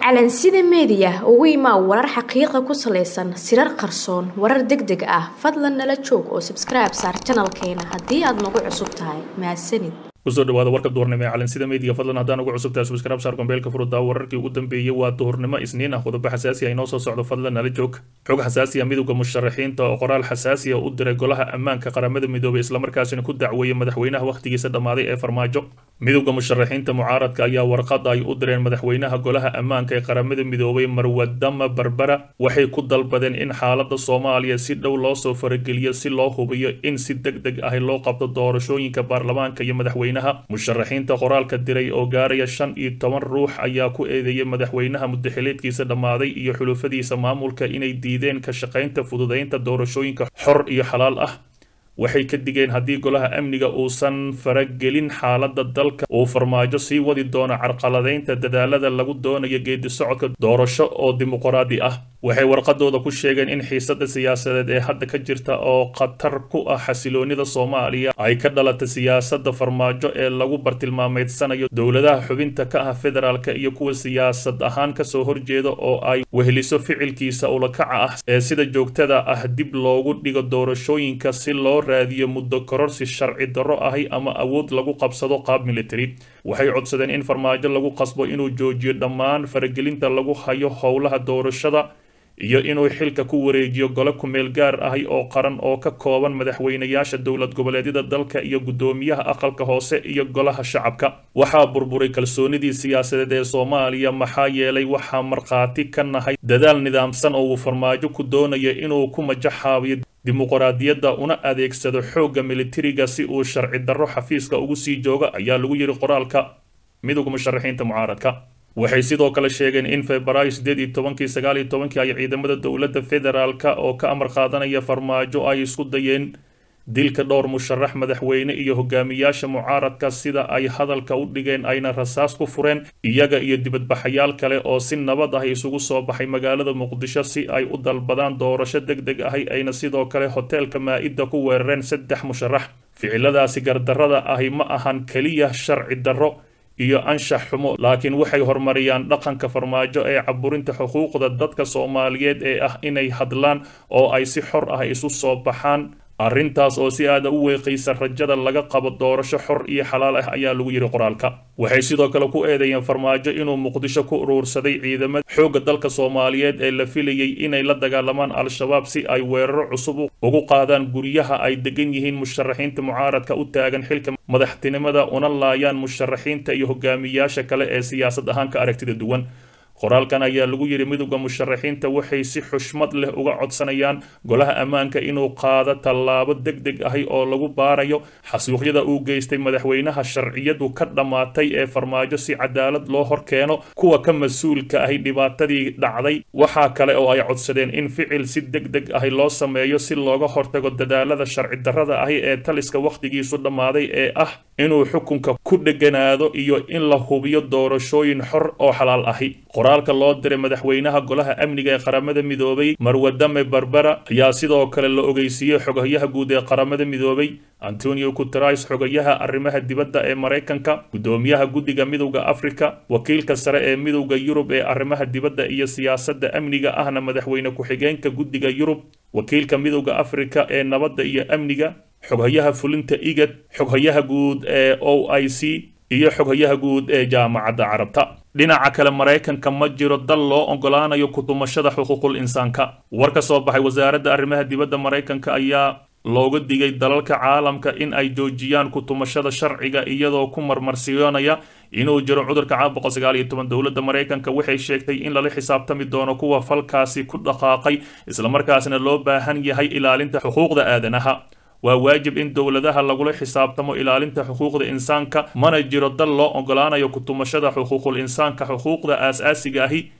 calansida meediya ugu imaa warar xaqiiqa ku salaysan sirar qarsoon warar deg deg ah fadlan nala joog oo sabskribe saar janalkeena haddii aad nagu cusub tahay mahadsanid kusoo dhawaada warka duhurnimo ee calansida meediga fadlan haddaan ugu cusubtahay subscribe saar kombeelka furudaa wararkii ugu dambeeyey waa duhurnimo isniin ah qodobo xasaasi ah inoo soo socdo fadlan nala joog xog xasaasi ah midowda musharaxiinta oo qoraal xasaasi ah u diray golaha ammaanka qaramada midoobay islamarkaasina ku dacweeyey madaxweynaha wakhtigiisa dhammaaday ee farmaajo midowda musharaxiinta mucaaradka ayaa warqada ay u direen madaxweynaha golaha ammaanka ee qaramada midoobay marwadama barbara waxay ku dalbadeen in xaalada soomaaliya si dhow loo soo farageliyo si loo hubiyo in si deg deg ah loo qabto doorashooyinka baarlamaanka iyo madaxweynaha musharaxiinta qoraalka diray oo gaaraya shan iyo toban ruux ayaa ku eedeeyay madaxweynaha mudaxileedkiisa dhammaaday iyo xulufadiisa maamulka inay diideen ka shaqaynta fududaynta doorashooyinka xor iyo xalaal ah waxay ka digeen haddii golaha amniga uusan faragelin xaaladda dalka uu farmaajo sii wadi doono carqaladaynta dadaalada lagu doonayo geedi socodka doorasho oo dimuqraadi ah waxay warqadooda ku sheegeen in xiisada siyaasadeed ee hadda ka jirta oo khatar ku ah xasiloonida soomaaliya ay ka dhalata siyaasada farmaajo ee lagu bartilmaameedsanayo dowladaha xubinta ka ah federaalka iyo kuwa siyaasad ahaan kasoo horjeeda oo ay weheliso ficilkiisa ulakaca ah ee sida joogtada ah dib loogu dhigo doorashooyinka si loo raadiyo muddo kororsi sharci darro ahi ama awood lagu qabsado qaab military waxay codsadeen in farmaajo lagu qasbo inuu joojiyo dhammaan faragelinta lagu hayo howlaha doorashada iyo inuu xilka ku wareejiyo gole kumeel gaar ahi oo qaran oo ka kooban madaxweynayaasha dowlad goboleedyada dalka iyo guddoomiyaha aqalka hoose iyo golaha shacabka waxaa burburay kalsoonidii siyaasadeed ee soomaaliya maxaa yeelay waxaa markhaati ka nahay dadaal nidaamsan oo uu farmaajo ku doonaya inuu ku majaxaabiyo dimuqraadiyadda una adeegsado xoogga militariga si uu sharci darro xafiiska ugu sii jooga ayaa lagu yidhi qoraalka midowga musharaxiinta mucaaradka waxay sidoo kale sheegeen in febraayo sideed iyo tobankii sagaal iyo tobankii ay ciidamada dowladda federaalka oo ka amar qaadanaya farmaajo ay isku dayeen dilka dhowr musharax madaxweyne iyo hogaamiyaasha mucaaradka sida ay hadalka u dhigeen ayna rasaas ku fureen iyaga iyo dibadbaxayaal kale oo si nabad ah isugu soo baxay magaalada muqdisho si ay u dalbadaan doorasho deg deg ahi ayna sidoo kale hoteelka maa-ida ku weerareen saddex musharax ficiladaasi gardarrada ahi ma ahan keliya sharci darro iyo anshax xumo laakiin waxay horumariyaan dhaqanka farmaajo ee caburinta xuquuqda dadka soomaaliyeed ee ah inay hadlaan oo ay si xor ah isu soo baxaan arrintaas oo si aada u weeqaysa rajada laga qabo doorasho xor iyo xalaal ah ayaa lagu yidhi qoraalka waxay sidoo kale ku eedeeyeen farmaajo inuu muqdisho ku uruursaday ciidamada xoogga dalka soomaaliyeed ee la filayay inay la dagaalamaan al-shabaab si ay weeraro cusub ugu qaadaan guryaha ay degan yihiin musharaxiinta mucaaradka u taagan xilka madaxtinimada una laayaan musharaxiinta iyo hogaamiyaasha kale ee siyaasad ahaan ka aragtida duwan qoraalkan ayaa lagu yidhi midowda musharaxiinta waxay si xushmad leh uga codsanayaan golaha ammaanka inuu qaado tallaabo deg deg ahi oo lagu baarayo xasuuqyada uu geystay madaxweynaha sharciyadu ka dhammaatay ee farmaajo si cadaalad loo hor keeno kuwa ka mas-uulka ahi dhibaatadii dhacday waxaa kale oo ay codsadeen in ficil si deg deg ahi loo sameeyo si looga hortago dadaalada sharci darrada ahi ee taliska wakhtigiisu dhammaaday ee ah inuu xukunka ku dheganaado iyo in la hubiyo doorashooyin xor oo xalaal ahi qoraalka loo diray madaxweynaha golaha amniga ee qaramada midoobay marwadame barbara ayaa sidoo kale la ogeysiiyey xogayaha guud ee qaramada midoobay antonio guterais xogayaha arrimaha dibadda ee maraykanka guddoomiyaha guddiga midowda afrika wakiilka sare ee midowda yurub ee arrimaha dibadda iyo siyaasadda amniga ahna madaxweyne ku-xigeenka guddiga yurub wakiilka midowda afrika ee nabadda iyo amniga xoghayaha fulinta igad xoghayaha guud ee o i c iyo xoghayaha guud ee jaamacadda carabta dhinaca kale maraykanka ma jiro dal loo ogolaanayo kutumashada xuquuqul insaanka war ka soo baxay wasaaradda arrimaha dibadda maraykanka ayaa looga digay dalalka caalamka in ay joojiyaan kutumashada sharciga iyadoo ku marmarsiyoonaya inuu jiro cudurka caabuqa sagaal iyo toban dowladda maraykanka waxay sheegtay in lala xisaabtami doono kuwa falkaasi ku dhaqaaqay islamarkaasna loo baahan yahay ilaalinta xuquuqda aadanaha waa waajib in dowladaha lagula xisaabtamo ilaalinta xuquuqda insaanka mana jiro dal loo ogolaanayo kutumashada xuquuqul insaanka xuquuqda aas-aasiga ahi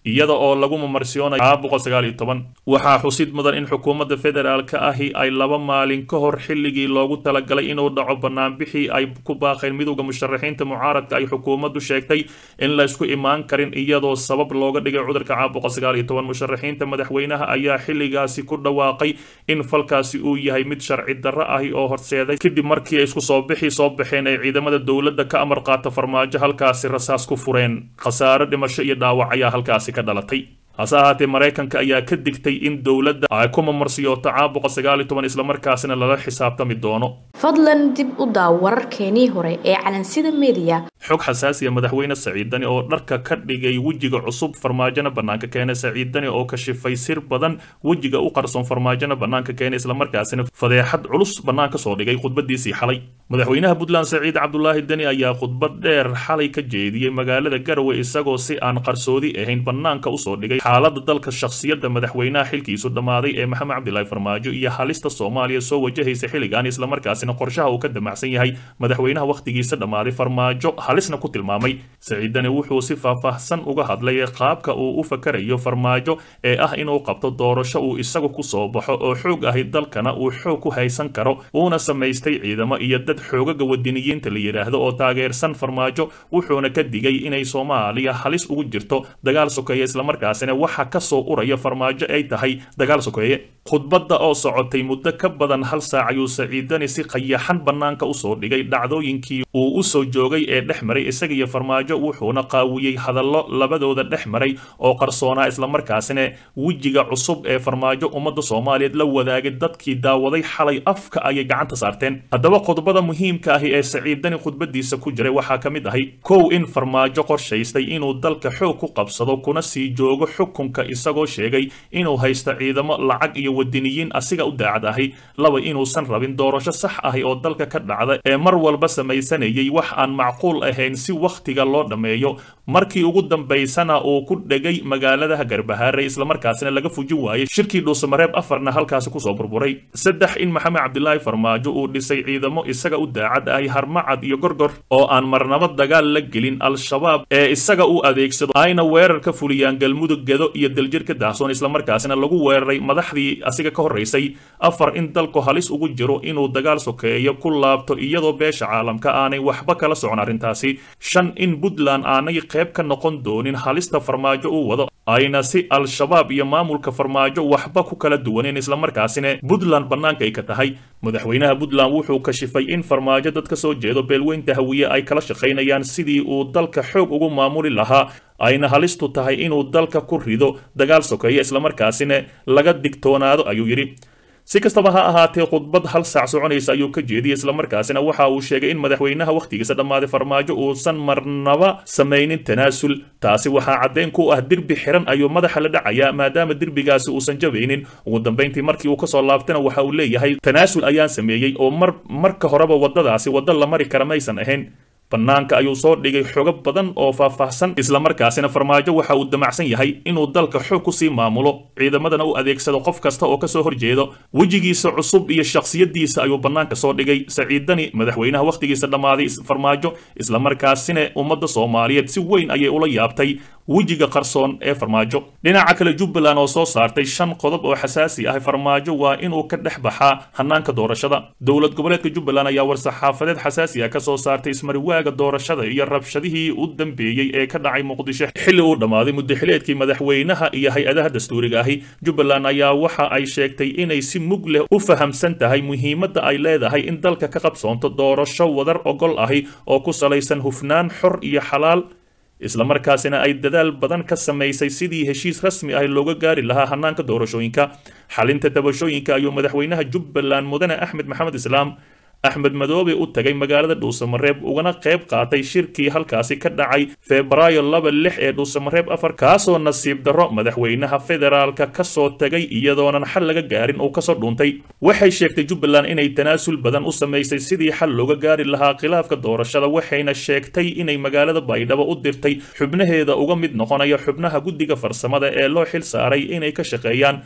iyada oo lagu mamarsiyoonaya caabuqa sagaal iyo toban waxaa xusid mudan in xukuumadda federaalka ahi ay laba maalin ka hor xilligii loogu talagalay inuu dhaco banaanbixii ay ku baaqeen midowda musharaxiinta mucaaradka ay xukuumaddu sheegtay in la isku imaan karin iyadoo sabab looga dhigay cudurka caabuqa sagaal iyo toban musharaxiinta madaxweynaha ayaa xilligaasi ku dhawaaqay in falkaasi uu yahay mid sharci darro ahi oo horseeday kadib markii ay isku soo bixi soo baxeen ay ciidamada dowladda ka amar qaata farmaajo halkaasi rasaas ku fureen khasaare dhimasho iyo dhaawac ayaa halkaasi ka dhalatay hase ahaatee maraykanka ayaa ka digtay in dowladda ay ku mamarsiyooto caabuqa sagaal iyo toban islamarkaasina lala xisaabtami doono fadlan dib u daaw wararkeenii hore ee calansida mediya xog xasaasiya madaxweyne saciidani oo dharka ka dhigay wejiga cusub farmaajona bannaanka keena saciidani oo kashifay sir badan wejiga u qarsoon farmaajona bannaanka keena islamarkaasina fadeexad culus bannaan ka soo dhigay khudbadiisii xalay madaxweynaha puntland saciid cabdulaahi deni ayaa khudbad dheer xalay ka jeediyey magaalada garowe isagoo si aan qarsoodi ahayn bannaanka usoo dhigay xaaladda dalka shakhsiyadda madaxweynaha xilkiisu dhammaaday ee maxamed cabdilaahi farmaajo iyo halista soomaaliya soo wajahaysa xilligan islamarkaasina qorshaha uu ka damacsan yahay madaxweynaha wakhtigiisa dhammaaday farmaajo halisna ku tilmaamay saciidani wuxuu si faahfaahsan uga hadlay qaabka uu u fakarayo farmaajo ee ah inuu qabto doorasho uu isagu ku soo baxo oo xoog ahi dalkana uu xoog ku haysan karo uuna samaystay ciidamo iyo dad xoogaga wadiniyiinta la yidhaahdo oo taageersan farmaajo wuxuuna ka digay inay soomaaliya halis ugu jirto dagaal sokeeye islamarkaasina waxa ka soo uraya farmaajo ay tahay dagaal sokeeye khudbadda oo socotay muddo ka badan hal saac ayuu saciidani si qayaxan bannaanka usoo dhigay dhacdooyinkii uu u soo joogay ee dhex maray isaga iyo farmaajo wuxuuna qaawiyey hadallo labadooda dhex maray oo qarsoonaa islamarkaasina wejiga cusub ee farmaajo ummadda soomaaliyeed la wadaagay dadkii daawaday xalay afka ayay gacanta saarteen haddaba khudbada muhiimka ahi ee saciidani khudbadiisa ku jiray waxaa ka mid ahay kow in farmaajo qorshaystay inuu dalka xoog ku qabsado kuna sii joogo xukunka isagoo sheegay inuu haysto ciidamo lacag iyo wadiniyiin asiga u daacad ahi laba inuusan rabin doorasho sax ahi oo dalka ka dhacda ee mar walba samaysanayay wax aan macquul ahayn si wakhtiga loo dhammeeyo markii ugu dambaysana uu ku dhegay magaalada garbahaare islamarkaasina laga fujin waayey shirkii dhuusamareeb afarna halkaasi kusoo burburay saddex in maxamed cabdilaahi farmaajo uu dhisay ciidamo isaga u daacad ahi harmacad iyo gorgor oo aan marnabo dagaal la gelin al-shabaab ee isaga u adeegsado ayna weerar ka fuliyaan galmudug gedo iyo daljir ka daahsoon islamarkaasina lagu weeraray madaxdii asiga ka horraysay afar in dalku halis ugu jiro inuu dagaal sokeeyo ku laabto iyadoo beesha caalamka aanay waxba kala socon arrintaasi shan in puntland aanay qayb ka noqon doonin halista farmaajo uu wado ayna si al-shabaab iyo maamulka farmaajo waxba ku kala duwaneen islamarkaasina puntland bannaanka ay ka tahay madaxweynaha puntland wuxuu kashifay in farmaajo dad ka soo jeedo beelweynta hawiye ay kala shaqaynayaan sidii uu dalka xoog ugu maamuli lahaa ayna halistu tahay inuu dalka ku rido dagaal sokeeya islamarkaasina laga digtoonaado ayuu yidhi si kastaba ha ahaatee khudbad hal saac soconaysa ayuu ka jeediyey islamarkaasina waxa uu sheegay in madaxweynaha wakhtigiisa dhammaaday farmaajo uusan marnaba samaynin tanaasul taasi waxaa caddeyn ku ah derbi xiran ayuu madaxa la dhacayaa maadaama derbigaasi uusan jabaynin ugu dambayntii markii uu kasoo laabtana waxa uu leeyahay tanaasul ayaan sameeyey oo mar marka horeba waddadaasi waddo la mari kara maysan ahayn bannaanka ayuu soo dhigay xogo badan oo faahfaahsan islamarkaasina farmaajo waxa uu damacsan yahay inuu dalka xoog kusii maamulo ciidamadana u adeegsado qof kasta oo kasoo horjeedo wejigiisa cusub iyo shakhsiyadiisa ayuu bannaanka soo dhigay saciidani madaxweynaha wakhtigiisa dhammaaday farmaajo islamarkaasina ummadda soomaaliyeed si weyn ayay ula yaabtay wejiga qarsoon ee farmaajo dhinaca kale jubbaland oo soo saartay shan qodob oo xasaasi ah farmaajo waa inuu ka dhex baxaa hanaanka doorashada dowlad goboleedka jubbaland ayaa war-saxaafadeed xasaasi ah kasoo saartay ismariwaaga doorashada iyo rabshadihii u dambeeyey ee ka dhacay muqdisho xilli uu dhammaaday muddaxileedkii madaxweynaha iyo hay-adaha dastuuriga ahi jubbaland ayaa waxa ay sheegtay inay si mug leh u fahamsan tahay muhiimadda ay leedahay in dalka ka qabsoonto doorasho wadar ogol ahi oo ku salaysan hufnaan xor iyo xalaal islamarkaasina ay dadaal badan ka samaysay sidii heshiis rasmi ah looga gaari lahaa hanaanka doorashooyinka xalinta tabashooyinka ayuu madaxweynaha jubbaland mudane axmed maxamed islaam axmed madoobe u tagay magaalada dhuusamareeb ugana qayb qaatay shirkii halkaasi ka dhacay febraayo laba lix ee dhuusamareeb afar kaasoo nasiib darro madaxweynaha federaalka kasoo tagay iyadoonan xal laga gaarin uu kasoo dhuuntay waxay sheegtay jubbaland inay tanaasul badan u samaysay sidii xal looga gaari lahaa khilaafka doorashada waxayna sheegtay inay magaalada baydhabo u dirtay xubnaheeda uga mid noqonaya xubnaha guddiga farsamada ee loo xil saaray inay ka shaqeeyaan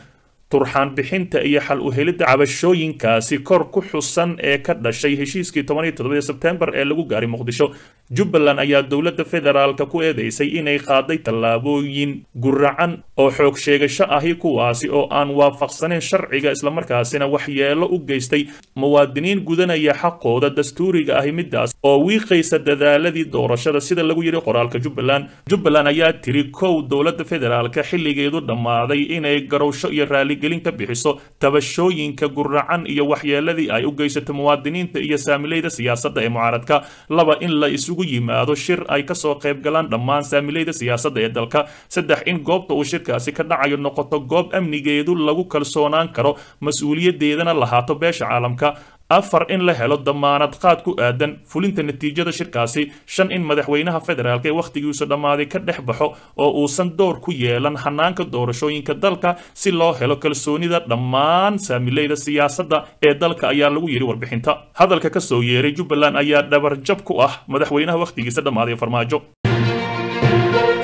turxaan bixinta iyo xal u helidda cabashooyinkaasi kor ku xusan ee ka dhashay heshiiskii toban iyo toddobadii sebtembar ee lagu gaaray muqdisho jubbaland ayaa dowladda federaalka ku eedeysay inay qaaday tallaabooyin guracan oo xoog sheegasho ahi kuwaasi oo aan waafaqsanayn sharciga islamarkaasina waxyeelo u geystay muwaadiniin gudanaya xaqooda dastuuriga ahi midaas oo wiiqaysa dadaaladii doorashada sida lagu yidhi qoraalka jubbaland jubbaland ayaa tiri kow dowladda federaalka xilligeedu dhammaaday inay garowsho iyo raaligelin ka bixiso tabashooyinka guracan iyo waxyeeladii ay u geysato muwaadiniinta iyo saamilayda siyaasadda ee mucaaradka laba in la isugu yimaado shir ay kasoo qayb galaan dhammaan saamilayda siyaasadda ee dalka saddex in goobta uu shirkaasi ka dhacayo noqoto goob amnigeedu lagu kalsoonaan karo mas-uuliyadeedana lahaato beesha caalamka afar in la helo damaanad qaad ku aadan fulinta natiijada shirkaasi shan in madaxweynaha federaalk ee wakhtigiisu dhammaaday ka dhex baxo oo uusan door ku yeelan hanaanka doorashooyinka dalka si loo helo kalsoonida dhammaan saamilayda siyaasadda ee dalka ayaa lagu yidhi warbixinta hadalka ka soo yeeray jubbaland ayaa dhabarjab ku ah madaxweynaha wakhtigiisa dhammaaday farmaajo